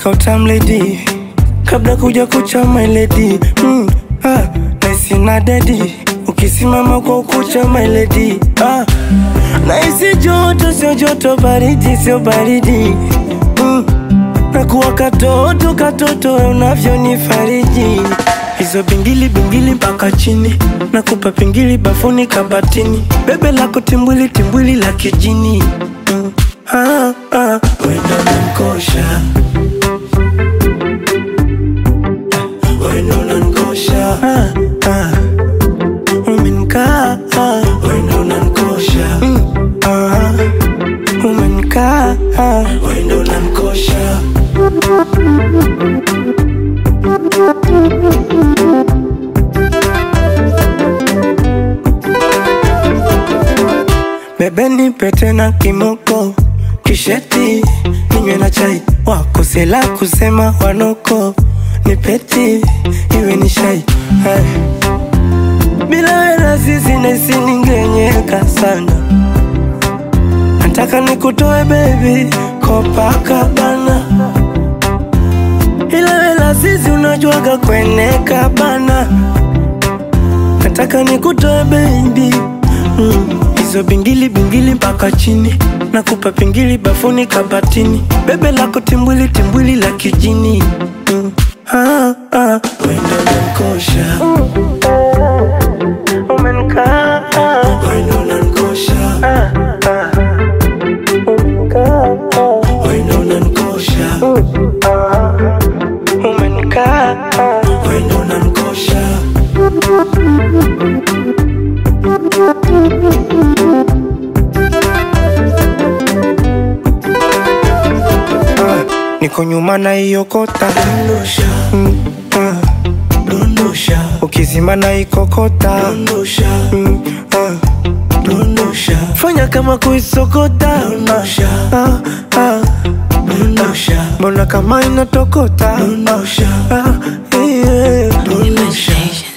kautam lady kabla kuja kucha my lady mm, ah, naisi na dedi ukisimama kwa ukucha my lady ah, naisi joto sio joto baridi sio baridi mm, nakuwa katoto katoto unavyonifariji hizo bingili bingili mpaka chini nakupa pingili bafuni kabatini bebe lako timbwili timbwili la kijini mm. ah, ah. wendo nankosha wendo nankosha ah, ah. umenkaa ah. wendo nankosha mm. ah. umenkaa ah. wendo nankosha Bebe nipe tena kimoko kisheti ninywe na chai wakosela kusema wanoko nipeti iwe ni shai Hai. bila wena sisi naisi ningenyeka sana nataka nikutoe bebi Copacabana ila wela sisi unajuaga kweneka bana nataka nikutoe baby mm. hizo bingili bingili mpaka chini nakupa pingili bafuni kabatini bebe lako timbwili timbwili la kijini mm. ah, ah. wendo nankosha umenikaa wendo nankosha ah, ah. umenikaa wendo nankosha ah. umenikaa wendo nankosha Ah, niko nyuma na hiyo kota dondosha, mm, ah, dondosha, ukizima na ikokota dondosha, mm, ah, dondosha, fanya kama kuisokota dondosha, ah, ah, dondosha, mbona kama inatokota dondosha, ah, yeah, dondosha.